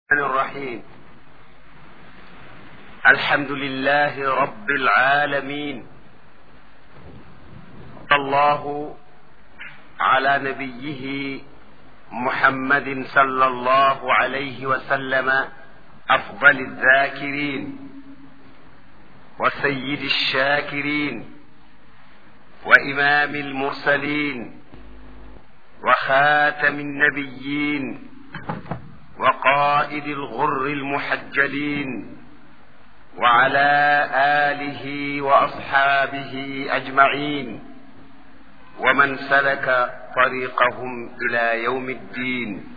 الرحمن الرحيم الحمد لله رب العالمين الله على نبيه محمد صلى الله عليه وسلم افضل الذاكرين وسيد الشاكرين وامام المرسلين وخاتم النبيين وقائد الغر المحجلين وعلى اله واصحابه اجمعين ومن سلك طريقهم الى يوم الدين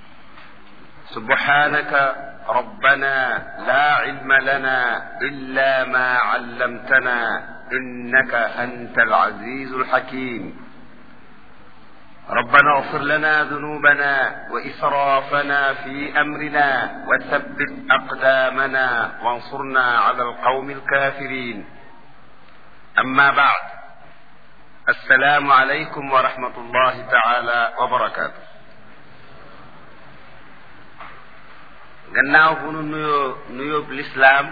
سبحانك ربنا لا علم لنا الا ما علمتنا انك انت العزيز الحكيم ربنا اغفر لنا ذنوبنا واسرافنا في امرنا وثبت اقدامنا وانصرنا على القوم الكافرين اما بعد السلام عليكم ورحمه الله تعالى وبركاته gannaaw bu nu nuyoo nuyoob lislaam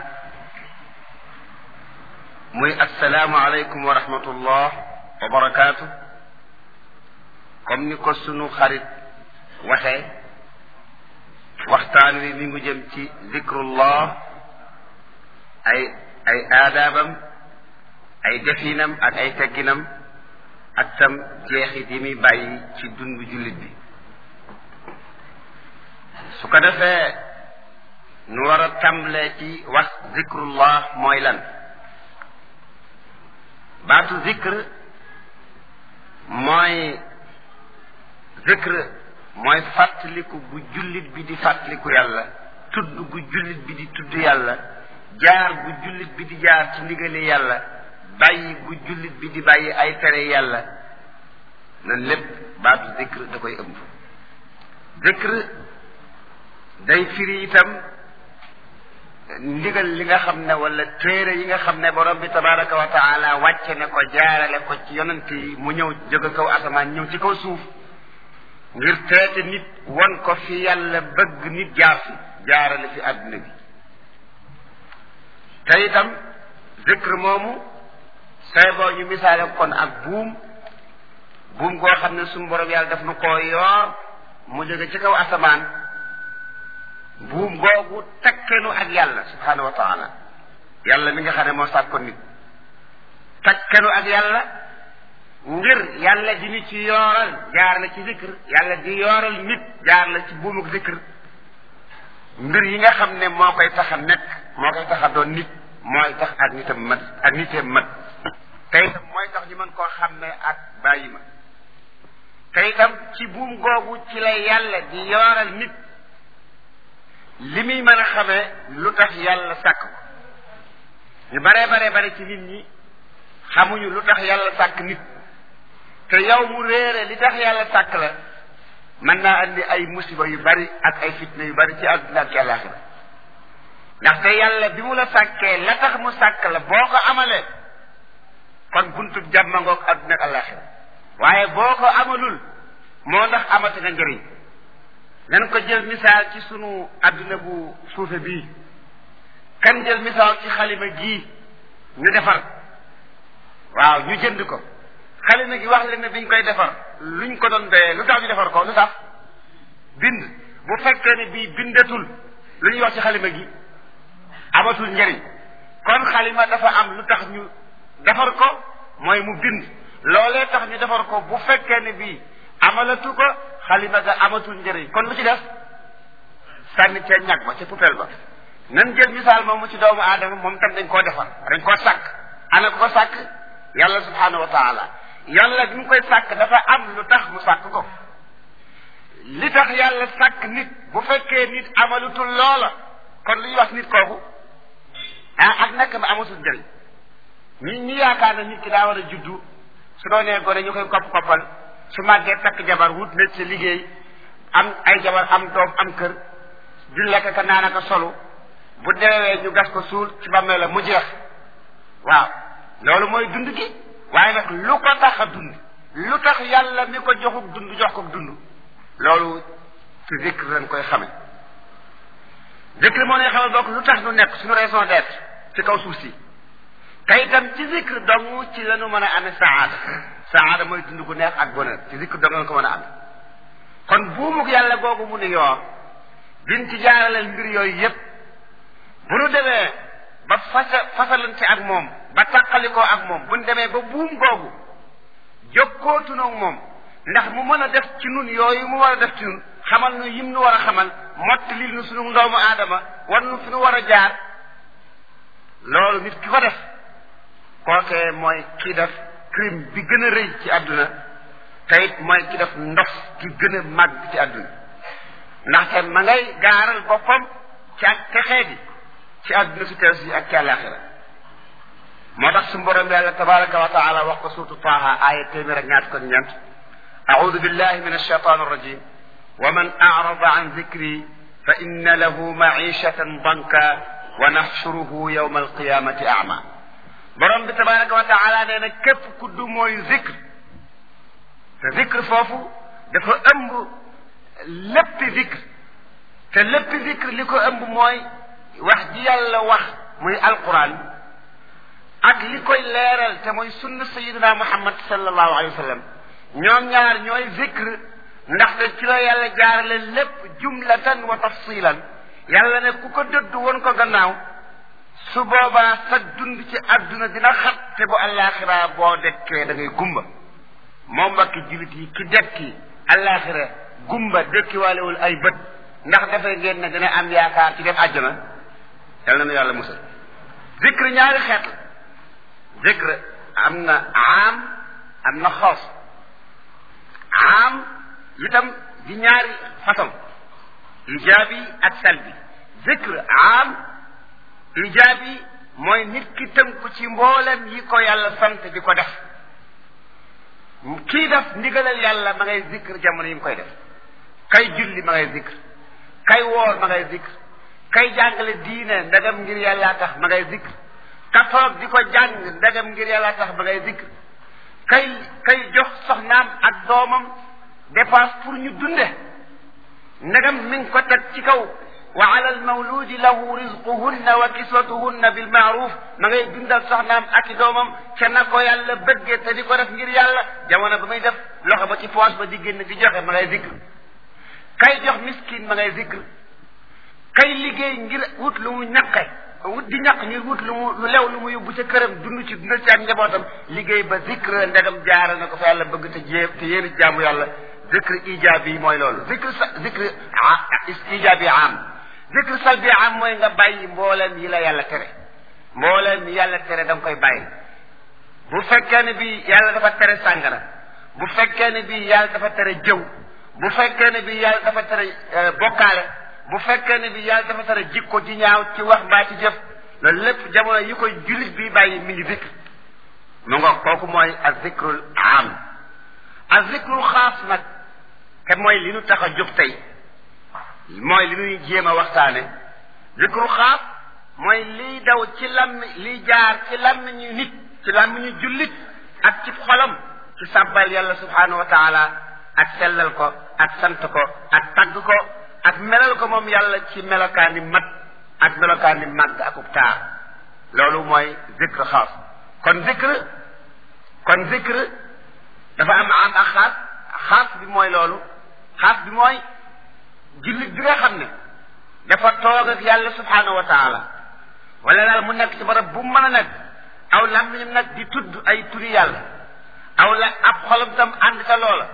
muy assalaamu aleykum wa rahmatullah wa barakaatu comme ni ko sunu xarit waxee waxtaan wi mi ngi jëm ci zikrullah ay ay aadaabam ay definam ak ay tegginam ak tam jeexit yi muy bàyyi ci dundu jullit bi su ko defee nu war a tàmbalee ci wax zikrullah mooy lan baatu zikr mooy zikr mooy fàttaliku gu jullit bi di fàttaliku yàlla tudd gu jullit bi di tudd yàlla jaar gu jullit bi di jaar ci ndigali yàlla bàyyi gu jullit bi di bàyyi ay tere yàlla na lépp baatu zikr da koy ëmb zikr day firi itam ndigal li nga xam ne wala téere yi nga xam ne borom bi tabaraka wa taala wàcce ne ko jaarale ko ci yonent yi mu ñëw jóge kaw asamaan ñëw ci kaw suuf ngir teete nit won ko fi yàlla bëgg nit jaar fi jaarale fi àdduna bi te itam zikr moomu say boo ñu misaale kon ak buum buum goo xam ne suñu borom yàlla daf nu koo yoor mu jóge ci kaw asamaan buum googu takkenu ak yàlla subhaanahu wa taala yàlla mi nga xam ne moo sàkk ko nit takkenu ak yàlla ngir yàlla di ñu ci yooral jaar la ci zikr yàlla di yooral nit jaar la ci buumuk zikr mbir yi nga xam ne moo koy tax a nekk moo koy tax a doon nit mooy tax ak nitam mat ak niteem mat te itam mooy tax ñu mën koo xàmmee ak bàyyi ma te itam ci buum googu ci la yàlla di yooral nit li muy mën a xamee lu tax yàlla sàkk ko ñu baree baree bare ci nit ñi xamuñu lu tax yàlla sàkk nit te yow mu réere li tax yàlla sàkk la mën naa andi ay musiba yu bari ak ay fitna yu bari ci àdduna ak àllaaxira ndaxte yàlla bi mu la sàkkee la tax mu sàkk la boo ko amalee kon buntu jàmmangoog àdduna ak àllaaxira waaye boo ko amalul moo ndax amati nga njëriñ nan ko jël misaal ci sunu àdduna bu suufe bii kan jël misaal ci xalima gii ñu defar waaw ñu jënd ko xalima gi wax leen ne biñ koy defar luñ ko doon doyee lu tax ñu defar ko lu tax bind bu fekkee ne bii bindatul lu ñuy wax ci xalima gi amatul njëriñ kon xalima dafa am lu tax ñu defar ko mooy mu bind loolee tax ñu defar ko bu fekkee ne bii amalatu ko xalima ga amatul njëriñ kon lu ci def sànni ca ñag ba ca poubelle ba nan jël misaal moomu ci doomu aadama moom tam dañ koo defar dañ koo sàkk ana ko sàkk yàlla subhaanahu wa taala yàlla bi mu koy sàkk dafa am lu tax mu sàkk ko li tax yàlla sàkk nit bu fekkee nit amalutul loola kon lu ñuy wax nit kooku ah ak nekk ma amatul njëriñ ñi ñi yaakaar na nit ki daa war a juddu su doonee gone ñu koy kopp koppal su màggee takk jabar wut métier liggéey am ay jabar am doom am kër di lekk ka naan ka solu bu deewee ñu gas ko suul ci bàmmee la mu jeex waaw loolu mooy dund gi waaye nag lu ko tax a dund lu tax yàlla mi ko joxuk dund jox ko dund loolu ci zikr lañ koy xame zikr moo ne xamal bokk lu tax nu nekk suñu raison d'être ci kaw suuf si te itam ci zikr dong ci la ñu mën a amee saada saada mooy dund gu neex ak bonheur ci zikr dong la ko mën a amee kon buumug yàlla googu mu ni yoo bin ci jaaraleel mbir yooyu yépp bu nu demee ba fasa fasalante ak moom ba tàqalikoo ak moom bu nu demee ba buum googu jokkootunoog moom ndax mu mën a def ci nun yooyu mu war a def ci nun xamal nu yim nu war a xamal mott lil nu sunu ndoomu aadama war nu fi nu war a jaar loolu nit ki ko def kookee mooy ki def crime bi gën a rëy ci àdduna te it mooy ki def ndof ki gën a màgg ci àdduna ndaxte ma ngay gaaral boppam ci ak texee di ci àdduna su teew si ak ci àllaaxira moo tax su borom yàlla tabaraka wa taala wax ko suurtu taaha aaya téeméer ak ñaar ko ñeent أعوذ بالله من الشيطان الرجيم ومن أعرض عن ذكري فإن له معيشة ضنكا ونحشره يوم القيامة أعمى borom bi tabaraka wa taala nee na képp ku du mooy zikr te zikr foofu dafa ëmb léppi zikr te léppi zikr li ko ëmb mooy wax ji yàlla wax muy alquran ak li koy leeral te mooy sunna sayidina muhammad sallallahu alayhi wa sallam ñoom ñaar ñooy zikr ndaxte ci la yàlla jaarale lépp jumlatan wa tafsilan yàlla ne ku ko dëdd woon ko gannaaw su boobaa sa dund ci àdduna dina xat te bu àllaaxira boo dekkee da ngay gumba moom mbakki jullit yi ki dekki àllaaxira gumba dekkiwaalewul ay bët ndax dafay ngeen ne dina am yaakaar ci def àjjana yal na nu yàlla musal zikr ñaari xeet la zikr am na aam am na xoos aam itam di ñaari façon ijaabi ak salbi zikr aam ijaabi mooy nit ki tënku ci mboolem yi ko yàlla sant di ko def kii def ndigalal yàlla ma ngay zikr jamono yi mu koy def kay julli ma ngay zikr kay woor ma ngay zikr kay jàngale diine ndegam ngir yàlla tax ma ngay zikr ka toog di ko jàng ndegam ngir yàlla tax ma ngay zikr kay kay jox soxnaam ak doomam dépense pour ñu dunde ndegam mi ngi ko teg ci kaw wa ala almawludi lahu rizquhunna wa kiswatuhunna bilmaaruf ma ngay dundal soxnaam ak i doomam ca na ko yàlla bëggee te di ko def ngir yàlla jamono ba muy def loxo ba ci poche ba di génn di joxe ma ngay zikr kay jox miskin ma ngay zikr kay liggéey ngir wut lu mu ñaqe wut di ñaq ngir wut lu mu lu lew lu mu yóbbu ca këram dund ci dundal ci ak njabootam liggéey ba zikr ndegam jaara na ko fa yàlla bëgg te jée te yéen jaamu yàlla zikr ijaabi yi mooy loolu zikr sa zikr ijaabi am zikr salbi am mooy nga bàyyi mbooleem yi la yàlla tere mbooleem yi yàlla tere da nga koy bàyyi bu fekkee ne bi yàlla dafa tere sàngara bu fekkee ne bi yàlla dafa tere jëw bu fekkee ne bi yàlla dafa tere bokkaale bu fekkee ne bi yàlla dafa tere jikko ji ñaaw ci wax mbaa ci jëf loolu lépp jamono yi koy jullit bi bàyyi mi ngi zikr mu nga kooku mooy az zikrul am az zikrul xaas nag te mooy li nu tax a jóg tey mooy li ñuy jéem a waxtaane zikru xaas mooy liy daw ci lam liy jaar ci làmmiñu nit ci làmmiñu jullit ak ci xolam ci sàbbal yàlla subhaanahu wa taala ak sellal ko ak sant ko ak tagg ko ak melal ko moom yàlla ci melokaani mat ak melokaani màgg akub taar loolu mooy zikr xaas kon zikr kon zikr dafa am am ak xaas xaas bi mooy loolu xaas bi mooy jullit bi nga xam ne dafa toog ak yàlla subhaanahu wa taala wala daal mu nekk ci barab bu mu mën a nekk aw làmmiñam nag di tudd ay turi yàlla aw la ab xolam tam ànd ca loola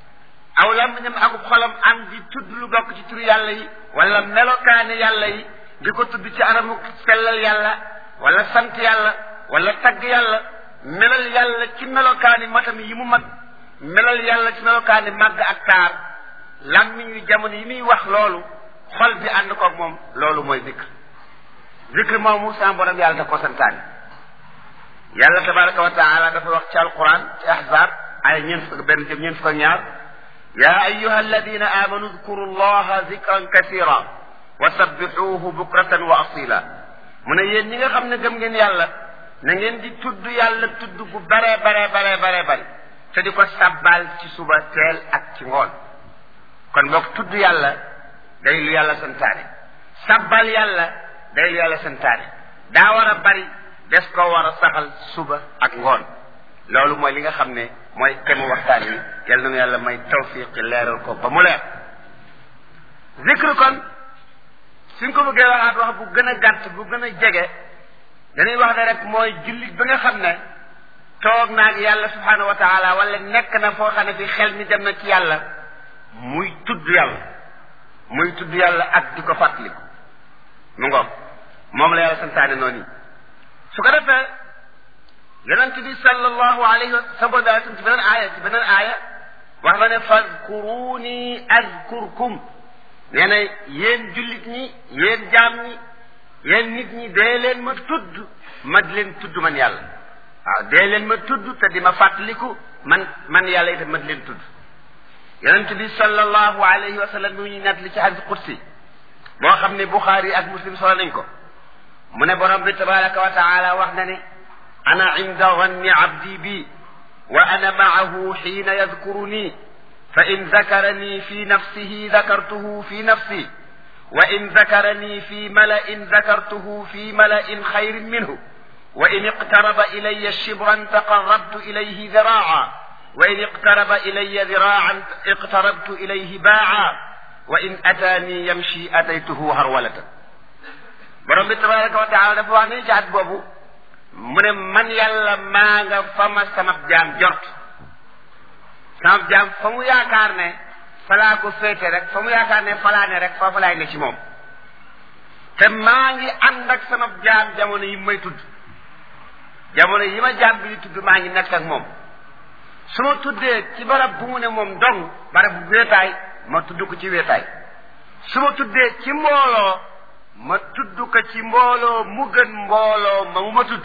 aw làmmiñam akub xolam ànd di tudd lu bokk ci turi yàlla yi wala melokaani yàlla yi di ko tudd ci anamu sellal yàlla wala sant yàlla wala tagg yàlla melal yàlla ci melokaani matam yi mu mat melal yàlla ci melokaani màgg ak taar làmmiñ wi jamono yi muy wax loolu xol bi ànd koog moom loolu mooy zikr zikr moomu sa borom yàlla da ko santaane yàlla tabaraka wa taala dafa wax ci alquran ci ahzab ay ñeent fukk benn jëm ñeent fukk ak ñaar ya ayuha alladina amanu dkuru llaha zikran kasira wa sabbixuuhu bukratan wa asila mu ne yéen ñi nga xam ne gëm ngeen yàlla na ngeen di tudd yàlla tudd bu bare bare bare bare bare te di ko sabbal ci suba teel ak ci ngoon kon boog tudd yàlla day lu yàlla santaane sabbal yàlla day lu yàlla santaane daa war a bari des ko war a saxal suba ak ngoon loolu mooy li nga xam ne mooy kemu waxtaan yi yal na yàlla may tawfiq leeral ko ba mu leer zikr kon suñ ko bëggee waxaat wax bu gën a gàtt bu gën a jege dañuy wax ne rek mooy jullit bi nga xam ne toog naag yàlla subhanahu wa taala wala nekk na foo xam ne fi xel mi dem na ci yàlla muy tudd yàlla muy tudd yàlla ak di ko fàttaliku mu ngoog moom la yàlla santaane noonu su ko defee yonent bi sallallahu alayhi wa sallam ci beneen aaya ci beneen aaya wax na ne fadkuruni azkurkum nee na yéen jullit ñi yéen jaam ñi yéen nit ñi dee leen ma tudd ma di leen tudd man yàlla waaw dee leen ma tudd te di ma fàttaliku man man yàlla itam ma di leen tudd yonent bi sallallahu alayhi wa sallam mi ñu nett li ci hadis qudsi boo xam ne buxaari ak muslim solo nañ ko mu ne borom bi tabaraka wa taala wax na ne ana inda ganni abdi bi wa ana maahu xiina yadkuruni fa in dakarani fi nafsihi dakartuhu fi nafsi wa in dakarani fi malain dakartuhu fi malain xayrin minhu wa in iqtaraba ilaya shibran taqarrabtu ilayhi diraaca wa in iqtaraba ilaya diraacan iqtarabtu ilayhi baaca wa in ataani yamshi ataytuhu harwalatan borom bi tabaraka wa taala dafa wax ne ci at boobu mu ne man yàlla maa nga fa ma sama jaam jort sama jaam fa mu yaakaar ne falaa ko féete rek fa mu yaakaar ne falaa ne rek foofu laay ne ci moom te maa ngi ànd ak sama jaam jamono yi may tudd jamono yi ma jaam bi di tudd maa ngi nekk ak moom su ma tuddee ci barab bu mu ne moom dong barab bu wéetaay ma tudd ko ci wéetaay su ma tuddee ci mbooloo ma tudd ko ci mbooloo mu gën mbooloo ma mu ma tudd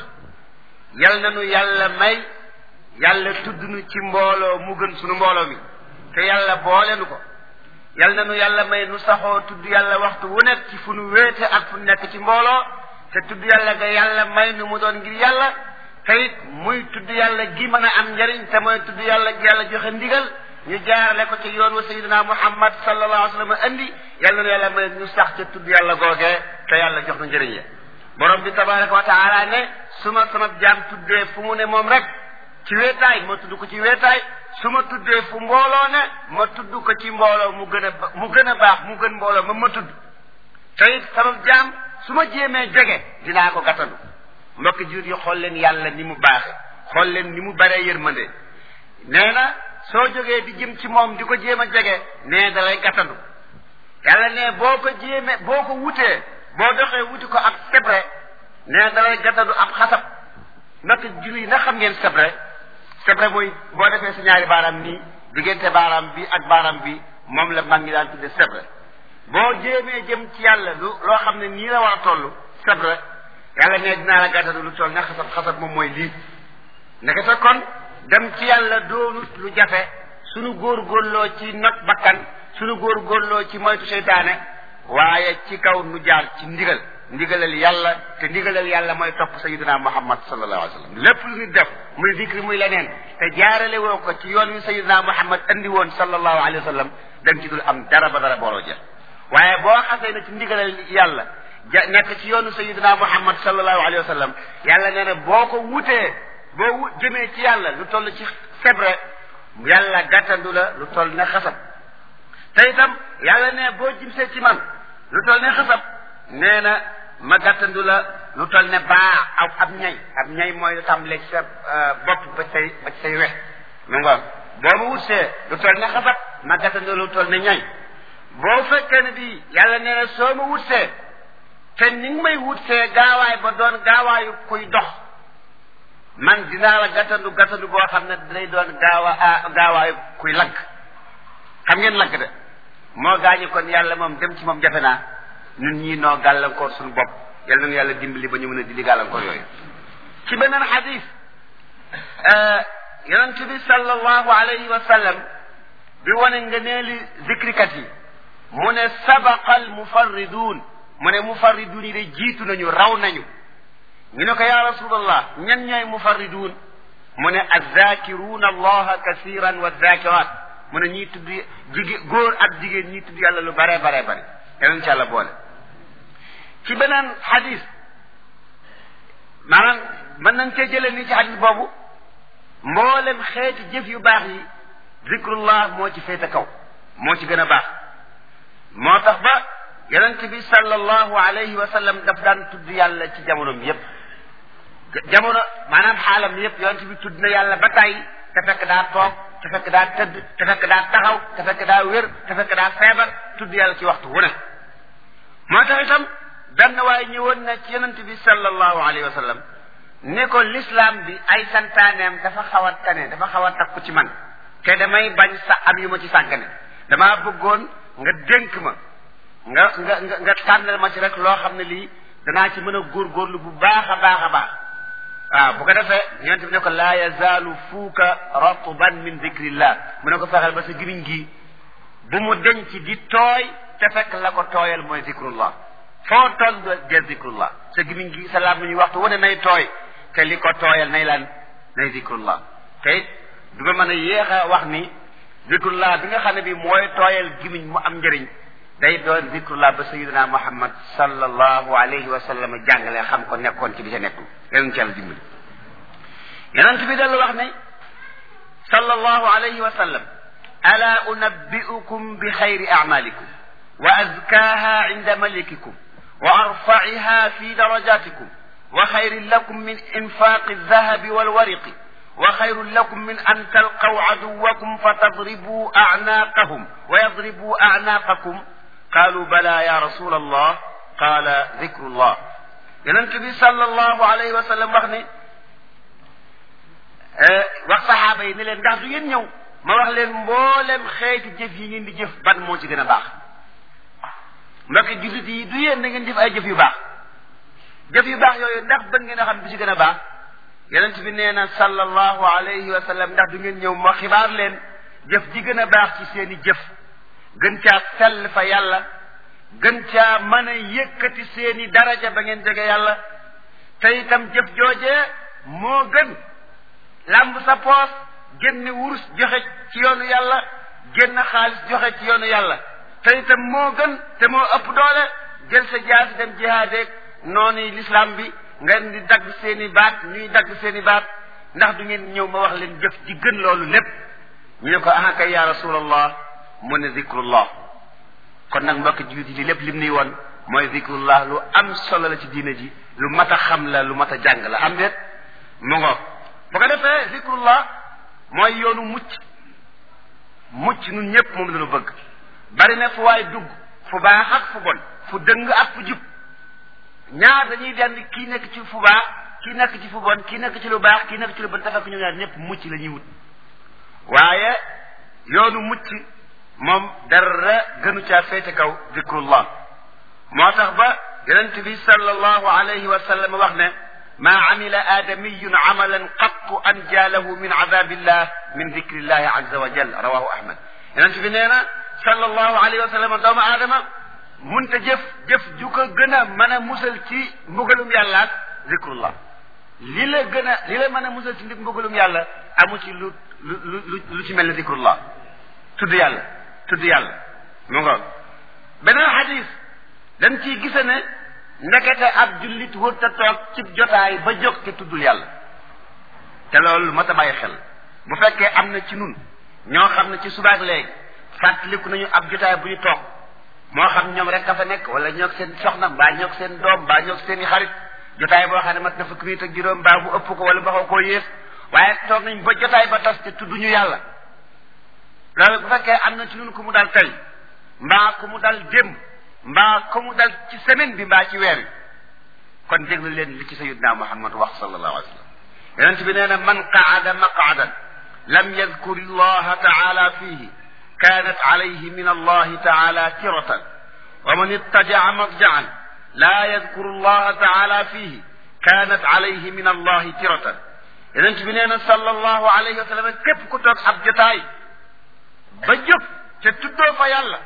yal na nu yàlla may yàlla tudd nu ci mbooloo mu gën sunu mbooloo mi te yàlla boole nu ko yal na nu yàlla may nu saxoo tudd yàlla waxtu wu nekk ci fu nu wéete ak fu nekk ci mbooloo te tudd yàlla ga yàlla may nu mu doon ngir yàlla te it muy tudd yàlla gi mën a am njariñ te mooy tudd yàlla gi yàlla joxe ndigal ñu jaarale ko ci yoon wa sayidina muhammad sallallahu alayhi wa sallam andi yàlla na yàlla may ñu sax ca tudd yàlla googee te yàlla jox na njëriñ ya borom bi tabaraka wa taala ne su ma sama jaam tuddee fu mu ne moom rek ci weetaay ma tudd ko ci weetaay su ma tuddee fu mbooloo ne ma tudd ko ci mbooloo mu gën a mu gën a baax mu gën mbooloo ma ma tudd te it sama jaam su ma jéemee jege dinaa ko gàttandu mbokk jur yi xool leen yàlla ni mu baaxe xool leen ni mu baree yërmande nee na soo jógee di jëm ci moom di ko jéem a jege nee da lay gàttandu yàlla ne boo ko jéemee boo ko wutee boo doxee wuti ko ab sebre nee da lay gàttandu ab xasab mbokk jur yi na xam ngeen sebre sebre mooy boo defee sa ñaari baaraam nii diggante baaraam bi ak baaraam bi moom la mag ñi daan tudde sebre boo jéemee jëm ci yàlla lu loo xam ne nii la war a toll sebre yàlla ne dinaa la gàttandu lu toll ne xasab xasab moom mooy lii ndekete kon dem ci yàlla doonut lu jafe sunu góorgóorloo ci not bakkan sunu góorgóorloo ci moytu seytaane waaye ci kaw nu jaar ci ndigal ndigalal yàlla te ndigalal yàlla mooy topp sayidina muhammad sallallahu alayhi wa sallam lépp lu nit def muy dikri muy leneen te jaarale woo ko ci yoon wi sayidina muhammad andi woon sallallahu alayhi wa sallam dañ ci dul am dara ba dara booloo jeex waaye boo xasee na ci ndigalal yàlla ja nekk ci yoonu sayidina muhammad sallallahu alayhi wa sallam yàlla nee na boo ko wutee boo wut jëmee ci yàlla lu toll ci sebre yàlla gàttandu la lu toll ne xasab te itam yàlla ne boo jimsee ci man lu toll ne xasab nee na ma gàttandu la lu toll ne baa aw ab ñay ab ñay mooy lu tàmbalee ci sa bopp ba say ba say wex mu ngoon boo ma wutsee lu toll ne xasab ma gàttandu lu toll ne ñay boo fekkee ne bii yàlla nee na soo ma wutsee te ni nga may wutsee gaawaay ba doon gaawaayu kuy dox man dinaa la gàttandu gàttandu boo xam ne day doon gaawa gaawaayu kuy lagg xam ngeen lagg de moo gaañu kon yàlla moom dem ci moom jafe naa ñun ñii noo gàllankoor suñu bopp yal nañu yàlla dimbali ba ñu mën a dili gàllankoor yooyu ci beneen xadis yonent bi sallallahu alayhi wa sallam bi wane nga neeli zikrikat yi mu ne sabaqa al mufarriduun mu ne mufarriduun yi de jiitu nañu raw nañu ñu ne ko ya rasulallah ñan ñooy mufarriduun mu ne azzakiruuna allaha kasiran wa zakirat mu ne ñii tudd jigéen góor ak jigéen ñii tudd yàlla lu bare bare bare yonent ci yàlla boole ci beneen xadis maanaam mën nañ cee jëlee ni ci xadis boobu mboolem xeeti jëf yu baax yi zikrullah moo ci féete kaw moo ci gën a baax moo tax ba yonent bi sallallahu alayhi wa sallam daf daan tudd yàlla ci jamonoom yépp jamono maanaam xaalam yépp yonent bi tudd na yàlla ba tàyyi te fekk daa toog te fekk daa tëdd te fekk daa taxaw te fekk daa wér te fekk daa feebar tudd yàlla ci waxtu wu ne moo tax itam benn waaye ñëwoon na ci yonent bi sallallahu alayhi wa sallam ne ko l'islam bi ay santaaneem dafa xaw a tane dafa xaw a takku ci man te damay bañ sa am yu ma ci sàggane damaa bëggoon nga dénk ma nga nga nga nga tànnal ma ci rek loo xam ne lii danaa ci mën a góorgóorlu bu baax a baax a baax waaw bu ko defee yonent bi ne ko laa yazaalu fuuka ratban min dicrillah mu ne ko fexeel ba sa gimiñ gi bu mu denc di tooy te fekk la ko tooyal mooy zikrullah foo toll de zikrullah sa gimiñ gi sa laam ñuy waxtu wane nay tooy te li ko tooyal nay lan nay zikrullah te it du ma mën a yéex a wax ni zikrullah bi nga xam ne bi mooy tooyal gimiñ mu am njëriñ day doon zikrullah ba sayidina muhammad sallallahu alayhi wa sallam jàngale xam ko nekkoon ci bi ca nekkul yonent ci yàlla dimbali yonent bi dellu wax ne sallallahu alayhi wa sallam ala unabbi'ukum bi xayri a'malikum wa azkaha inda malikikum wa arfa'iha fi darajatikum wa xayrin lakum min infaqi aldahabi walwariqi wa xayrun lakum min an talqaw aduwakum fatadribu a'naqahum wa yadribu a'naqakum qaalu bala ya rasul allah qaala zikrullah yonent bi sallallahu alayhi wa sallam wax ne wax saxaaba yi ne leen ndax du ngeen ñëw ma wax leen mboolem xeeti jëf yi ngeen di jëf ban moo ci gën a baax mbokki jullit yi du yéen da ngeen jëf ay jëf yu baax jëf yu baax yooyu ndax ban ngeen a xam bi ci gën a baax yonent bi nee na sallallahu alayhi wa sallam ndax du ngeen ñëw ma xibaar leen jëf ji gën a baax ci seen i jëf gën caa sell fa yàlla gën caa mën a yëkkati seen i daraja ba ngeen jege yàlla te itam jëf joojee moo gën làmb sa poos génn wurus joxe ci yoonu yàlla génn xaalis joxe ci yoonu yàlla te itam moo gën te moo ëpp doole jël sa jaasi dem jihaadeeg noonu l'islam bi ngeen di dagg seen i baat ñuy dagg seen i baat ndax du ngeen ñëw ma wax leen jëf ji gën loolu lépp ñu ne ko ah kay ya rasulallah mu ne zikrullah kon nag mbokk jullit yi li lépp lim ni woon mooy zikrullah lu am solo la ci diine ji lu mat a xam la lu mat a jàng la am déet mu ngo bu ko defee zikrullah mooy yoonu mucc mucc nun ñëpp moom la ñu bëgg bari na fu waay dugg fu baax ak fu bon fu dëng ak fu jub ñaar dañuy dend kii nekk ci fu baax kii nekk ci fu bon kii nekk ci lu baax kii nekk ci lu bon te fekk ñu ñaar ñëpp mucc la ñuy wut waaye yoonu mucc moom dara gënu caa féete kaw zikrullah moo tax ba yonent bi sallallahu alayhi wa sallam wax ne ma amila aadamiyun amalan qattu anja lahu min adabillah min dikrillahi azza wa jal rawahu ahmad yonent bi nee na sallallahu alayhi wa sallam doomu aadama munta jëf jëf ju ko gën a mën a musal ci mbugalum yàlla ak zikrullah li la gën a li la mën a musal ci mbugalum yàlla amu ci lu lu lu lu ci mel ne zikrullah tudd yàlla tudd yàlla mu ngoog beneen xadis dañ ciy gise ne ndekete ab jullit wërta toog ci jotaay ba jóg te tuddul yàlla te loolu mat a bàyyi xel bu fekkee am na ci nun ñoo xam ne ci subaak léegi fàttaliku nañu ab jotaay bu ñu toog moo xam ñoom rek ka fa nekk wala ñoog seen soxna mbaa ñoog seen doom mbaa ñoog seen i xarit jotaay boo xam ne mat na fukki minit ak juróom mbaa bu ëpp ko wala ba xaw koo yées waaye toog nañ ba jotaay ba tas te tudduñu yàlla loolu bu fekkee am na ci nun ku mu dal tey mbaa ku mu dal démb mbaa ku mu dal ci semaine bi mbaa ci weer wi kon déglu leen li ci sayyidna Muhammad wax sallallahu alayhi wa sallam yonent bi nee na man qaada maqaadan lam yadkur allaha taala fihi kanat alayhi min allahi taala tiratan wa man ittajaca madjacan laa yadkuru allaha taala fihi kanat alayhi min allahi tiratan yonent bi nee na sallallahu alayhi wa sallam képp ku toog ab jotaay ba jóg te tuddoo fa yàlla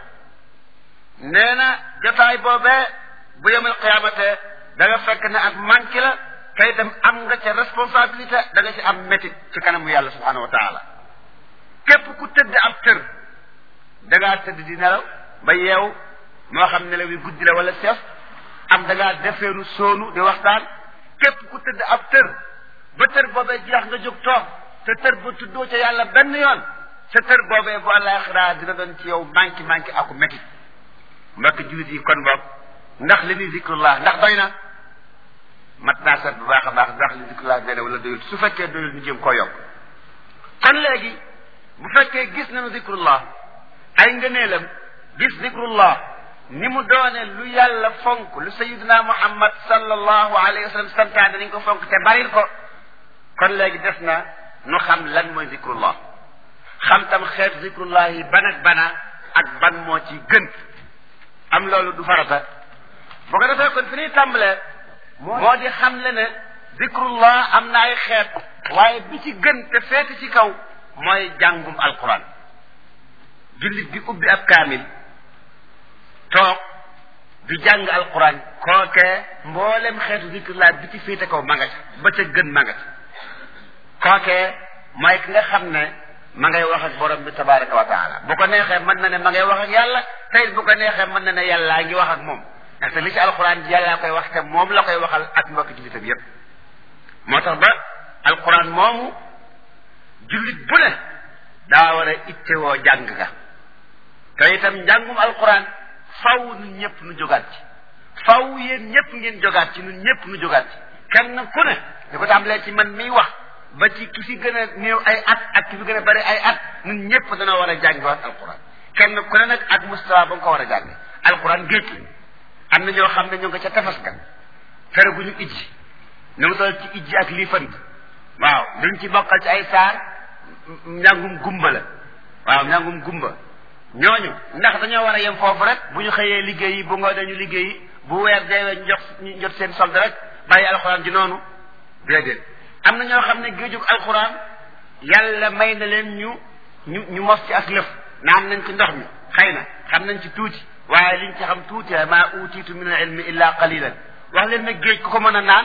nee na jotaay boobee bu yemal qiyaamate da nga fekk ne ak manqué la te itam am nga ca responsabilité da nga ci am métit ci kanamu yàlla subhanahu wa taala képp ku tëdd ab tër da ngaa tëdd di nelaw ba yeew moo xam nelaw yi guddi la wala seef am da ngaa defeenu soonu di waxtaan képp ku tëdd ab tër ba tër boobee jeex nga jóg toog te tër ba tuddoo ca yàlla benn yoon sa tër boobee bu àllaaxira dina doon ci yow manqué manqué aku métti mbokk jullit yi kon boog ndax li ni zikrullah ndax doy na mat naa seet bu baax a baax ndax li zikrullah doy na wala doyul su fekkee doyul ñu jëm koo yokk kon léegi bu fekkee gis nañu zikrullah ay ngëneelam gis zikrullah ni mu doone lu yàlla fonk lu sayiduna muhammad sallallahu alayhi wa sallam santaane nañ ko fonk te baril ko kon léegi des na nu xam lan mooy zikrullah xam tam xeetu zikrullah yi ban ak bana ak ban moo ci gën am loolu du farata boo ko defee kon fi ñuy tàmbalee moo di xam le ne zikrullah am na ay xeet waaye bi ci gën te feeti ci kaw mooy jàngum alquran jullit bi ubbi ab kaamil toog di jàng alquran kookee mboolem xeetu zikrullah bi ci féete kaw ma nga ca ba ca gën ma nga ca kookee mooy ki nga xam ne ma ngay wax ak borom bi tabaraka wa taala bu ko neexee mën na ne ma ngay wax ak yàlla tey bu ko neexee mën na ne yàllaa ngi wax ak moom ndaxte li ci alquran ji yàllaa koy wax te moom la koy waxal ak mbokki jullitam yépp moo tax ba alquran moomu jullit bu ne daa war a ittewoo jàng ga te itam njàngum alquran faw nun ñëpp nu jógaat ci faw yéen ñëpp ngeen jógaat ci nun ñëpp nu jógaat ci kenn ku ne di ko tàmbalee ci man miy wax ba ci ki fi gën a néew ay at ak ki fi gën a bari ay at nun ñëpp dana war a jàngiwaat alquran kenn ku ne nag ak mustawa ba nga ko war a jànge alquran géej la am na ñoo xam ne ñu nga ca tefas ga fere gu ñu ijji ñu ngi toll ci ijji ak lii fant waaw luñ ci bokkal ci ay saar njàngum gumba la waaw njàngum gumba ñooñu ndax dañoo war a yem foofu rek bu ñu xëyee liggéey yi bu ngoo dañu liggéey yi bu weer deewee ñu jox ñu jot seen solde rek bàyyi alxuraan ji noonu déedéet am na ñoo xam ne géejug alxuraan yàlla may na leen ñu ñu ñu mos ci ak lëf naan nañ ci ndox mi xëy na xam nañ ci tuuti waaye liñ ci xam tuuti maa utiitu min al ilmi illa qalilan wax leen nag géej ku ko mën a naan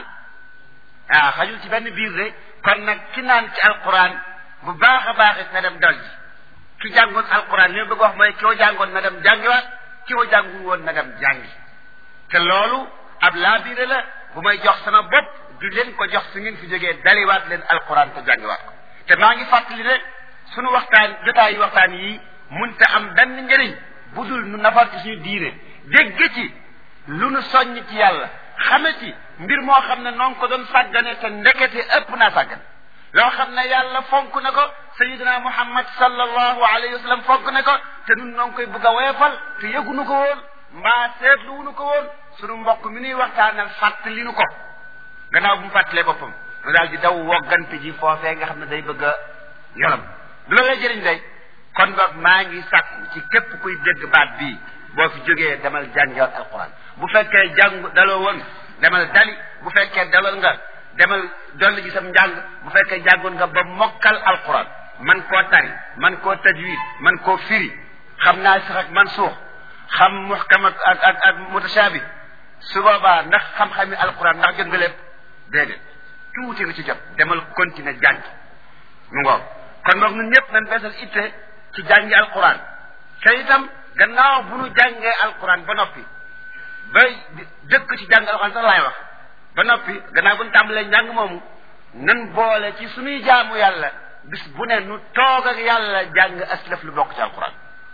waaw xajul ci benn biir de kon nag ki naan ci alquran bu baax a baax it na dem dal ji ki jàngoon alquran li ma bëgg wax mooy ki wa jàngoon na dem jàngiwaat ki wa jàngul woon na dem jàngi te loolu ab laabiire la bu may jox sama bopp di leen ko jox su ngeen fi jógee daliwaat leen alquran te jàngiwaat ko te maa ngi fàttali ne sunu waxtaan jotaayu waxtaan yi munte am benn njëriñ bu dul nu nafar ci suñu diine dégg ci lu nu soññ ci yàlla xame ci mbir moo xam ne noonu ko doon sàggane te ndekete ëpp naa sàggane loo xam ne yàlla fonk na ko sayidina muhammad sallallahu alayhi wa sallam fonk na ko te nun noo ngi koy bëgg a weefal te yëgunu ko woon mbaa seetluwunu ko woon sunu mbokk mi nuy waxtaanal fàttali nu ko gannaaw bu mu fàttalee boppam nu daal di daw woggante ji foofee nga xam ne day bëgg a yolam du la lay jëriñ day kon boog maa ngi sàkku ci képp kuy dégg baat bii boo fi jógee demal jàngiwaat alquran bu fekkee jàng daloo woon demal dali bu fekkee dalal nga demal dolli ji sam njàng bu fekkee jàngoon nga ba mokkal alquran man koo tari man koo tajwid man koo firi xam naa sax ak man suux xam muhkam ak ak ak ak mutashabi su boobaa ndax xam-xami alquran ndax jot nga lépp déedéet tuuti nga ci jot demal continuer jàng mu ngoog kon boog ñun ñëpp nañ beesal itte ci jàngi alquran te itam gannaaw bu nu jàngee alquran ba noppi ba dëkk ci jàng alquran sax laay wax ba noppi gannaaw bu nu tàmbalee njàng moomu nan boole ci suñuy jaamu yàlla bis bu ne nu toog ak yàlla jàng aslaf lu bokk ci alquran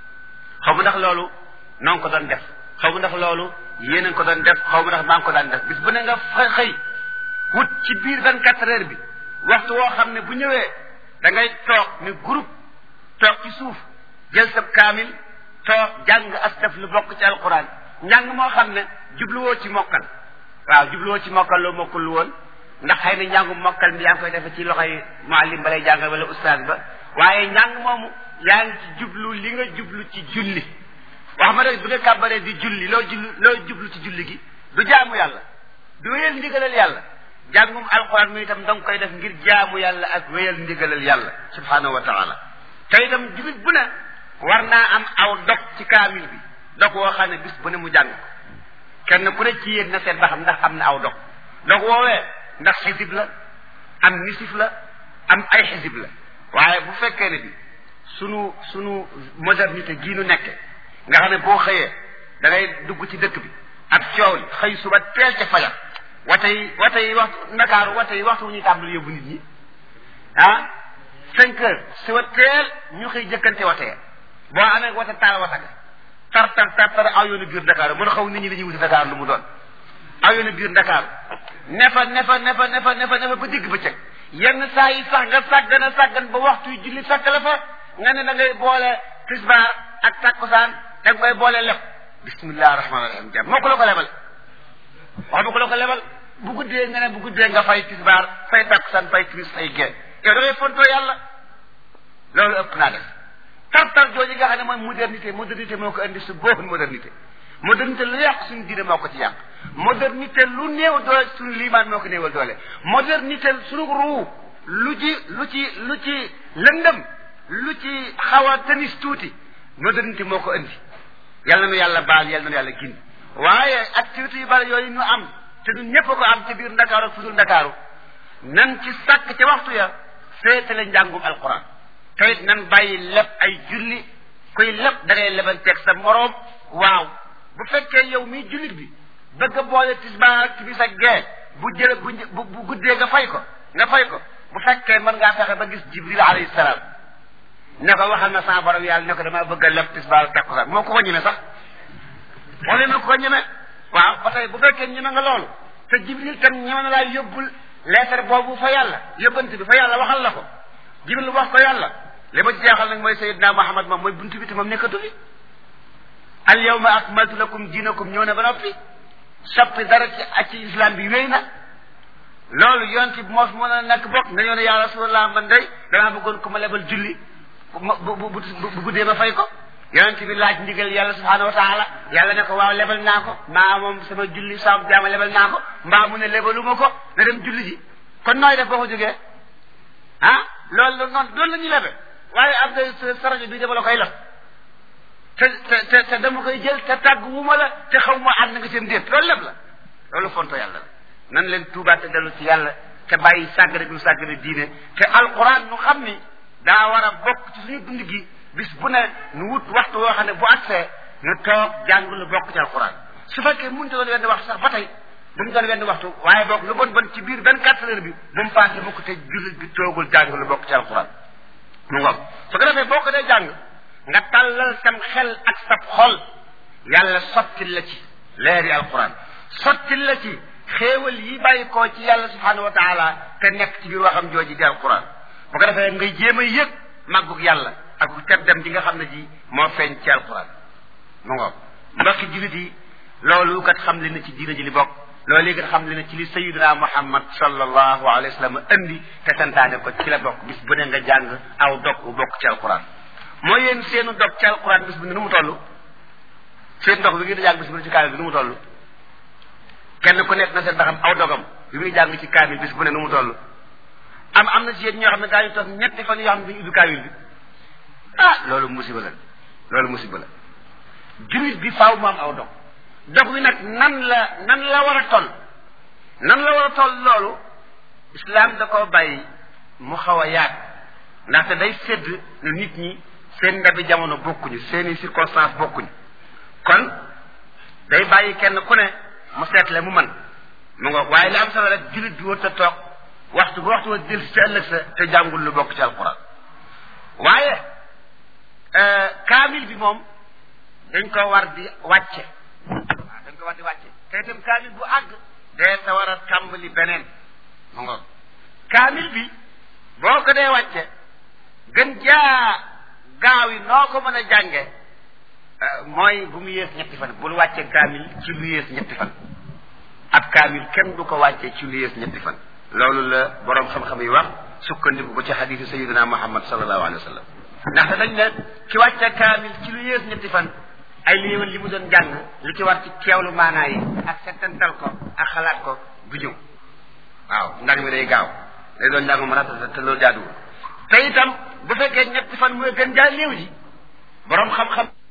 xaw ma ndax loolu noo ngi ko doon def xaw ma ndax loolu yéen a ngi ko doon def xaw ma ndax maa ngi ko daan def bis bu ne nga fa xëy wut ci biir vingt quatre heures bi waxtu woo xam ne bu ñëwee da ngay toog ni groupe toog ci suuf jël sa kaamil toog jàng aslaf lu bokk ci alquran njàng moo xam ne jubluwoo ci mokkal waaw jubluwoo ci mokkal loo mokkul woon ndax xëy na njàngu mokkal mi yaa ngi koy defe ci loxoy muallim ba lay jàngal wala ustaas ba waaye njàng moomu yaa ngi ci jublu li nga jublu ci julli wax ma rek bu nga kàbbaree di julli loo julli loo jublu ci julli gi du jaamu yàlla du wéyal ndigalal yàlla jàngum alquran mi itam da nga koy def ngir jaamu yàlla ak wéyal ndigalal yàlla subhanahu wa taala te itam jullit bu ne war naa am aw dog ci kaamil bi dog woo xam ne bis bu ne mu jàng ko kenn ku ne ci yéen na seet ba xam ndax am na aw dog dog woowee ndax xisib la am nisif la am ay xisib la waaye bu fekkee ne bi sunu sunu modernité gii nu nekke nga xam ne boo xëyee da ngay dugg ci dëkk bi ak coow li xëy suba teel ca fajar wate yi wate yi waxtu ndakaaru wate yi waxtu wu ñuy tàmbali yóbbu nit ñi ah cinq heures suba teel ñu xëy jëkkante wate ya boo amee wate taal wata ga tar tar tar tar aw yoonu biir Dakar mën a xaw nit ñi dañuy wuti Dakar lu mu doon aw yoonu biir Dakar nefa nefa nefa nefa nefa nefa ba digg bëccëg yenn saa yi sax nga sàggan a sàggan ba waxtu yu julli fekk la fa nga ne da ngay boole tisbaar ak takkusaan da nga koy boole leb bismillah rahmaani rahim jàmm moo ko la ko lebal wax ma ko la ko lebal bu guddee nga ne bu guddee nga fay tisbaar fay takkusaan fay timis fay génn yow da ngay fontoo yàlla loolu ëpp naa def tartar jooju nga xam ne mooy modernité modernité moo ko indi su boobu modernité modernité lu yàq suñu diine moo ko ci yàq modernité lu néew doole suñu liimaan moo ko néewal doole modernité suñu ruu lu ci lu ci lu ci lëndëm lu ci xaw a tanis tuuti modernité moo ko indi yàlla na yàlla baal yàlla na yàlla gindi waaye activité yu bari yooyu ñu am te ñun ñëpp ko am ci biir ndakaaru ak fudul ndakaaru nan ci sàkk ca waxtu ya féetale njàngum alquran te it nan bàyyi leb ay julli kuy leb da ngay lebanteeg sa moroom waaw bu fekkee yow mii jullit bi bëgg a boole tisbaar ak timis ak gee bu jële bu bu guddee nga fay ko nga fay ko bu fekkee mën ngaa fexe ba gis jibril alayhi salaam ne ko waxal na sama borom yàlla ne ko damaa bëgg a leb tisbaar ak takkusaan moo ko ko ñeme sax wala na ko ko ñeme waaw ba tey bu fekkee ñeme nga loolu te jibril tam ñeme na laa yóbbul leetar boobu fa yàlla yóbbante bi fa yàlla waxal la ko jibril wax ko yàlla li ma ci jeexal nag mooy sayidna muhammad moom mooy buntu bi te moom nekkatu fi al yawma akmaltu lakum diinakum ñëw na ba noppi soppi dara ci ak ci islam bi wéy na loolu yonent bi moo fi mën a nekk bokk nga ñëw ne yaa rasulallah man day damaa bëggoon ku ma lebal julli bu bu bu guddee ma fay ko yonent bi laaj ndigal yàlla subhanahu wa taala yàlla ne ko waaw lebal naa ko maa moom sama julli saam jaama lebal naa ko mbaa mu ne lebaluma ko na dem julli ji kon nooy def boo ko jógee ah loolu la noonu loolu la ñuy lebe waaye am na sa rajo bi dama la koy leb te te te dama koy jël te tàgg wu ma la te xaw ma ànd nga seen déet loolu leb la loolu fonto yàlla la nan leen tuubaat te dellu ci yàlla te bàyyi sàggane bi sàggane diine te alquran nu xam ni daa war a bokk ci suñu dund gi bis bu ne nu wut waxtu woo xam ne bu agsee nu toog jàng lu bokk ci alquran su fekkee mënut doon wenn waxtu sax ba tey bu mu doon wenn waxtu waaye boog lu bon bon ci biir vingt quatre heures bi bu mu passé mukk te jullit bi toogul jàng lu bokk ci alquran mu ngoog su ko defee boo ko dee jàng nga tàllal sam xel ak sab xol yàlla sottil la ci leeri alquran sottil la ci xéewal yi bàyyi koo ci yàlla subhanahu wa taala te nekk ci biir waxam jooji di alquran bu ko defee ngay jéem a yëg màggug yàlla ak teddam ji nga xam ne ji moo feeñ ci alquran mu ngoog mbokki jullit yi loolu kat xam le na ci diina ji li bokk loolu yi kat xam le na ci li sayidina muhammad sallallahu alayhi wa sallam andi te santaane ko ci la bokk bis bu ne nga jàng aw dog bu bokk ci alquran moo yéen seenu dog ci alquran bis bu ne nu mu toll seen ndox bi ngeen di jàng bis bu ne ci kaamil bi nu mu toll kenn ku nekk na seen ndaxam aw dogam bi muy jàng ci kaamil bis bu ne nu mu toll am am na ci yéen ñoo xam ne daañu toog ñetti fan yoo xam ne duñu ubbi kaamil bi ah loolu musiba la loolu musiba la jullit bi faaw mu am aw dog dog wi nag nan la nan la war a toll nan la war a toll loolu islam da koo bàyyi mu xaw a yaat ndaxte day sédd ne nit ñi seen ndabi jamono bokkuñu seeni circonstance bokkuñu kon day bàyyi kenn ku ne mu seetle mu man mu ngoog waaye li am solo rek jullit bi wërta toog waxtu bu waxtu wa jël si ci ëllëg sa te jàngul lu bokk ci alquran waaye kaamil bi moom dañ ko war di wàcce waaw dañ ko war di wàcce te itam kaamil bu àgg dee sa war a tàmbali beneen mu ngoog kaamil bi boo ko dee wàcce gën jaa gaaw yi noo ko mën a jànge mooy bu mu yées ñetti fan bul wàcce kaamil ci lu yées ñetti fan ab kaamil kenn du ko wàcce ci lu yées ñetti fan loolu la boroom xam-xam yi wax sukkandiku ko ci xadiisu sayidina muhammad sallallahu alayhi wa sallam ndaxte dañ ne ki wàcce kaamil ci lu yées ñetti fan ay léewal li mu doon jàng li ci war ci teewlu maanaa yi ak settantal ko ak xalaat ko du ñëw waaw njàng mi day gaaw day doon njàng mu ratata te loolu jaaduwul te itam bu fekkee ñetti fan mooy gën jaa néew ji boroom xam-xam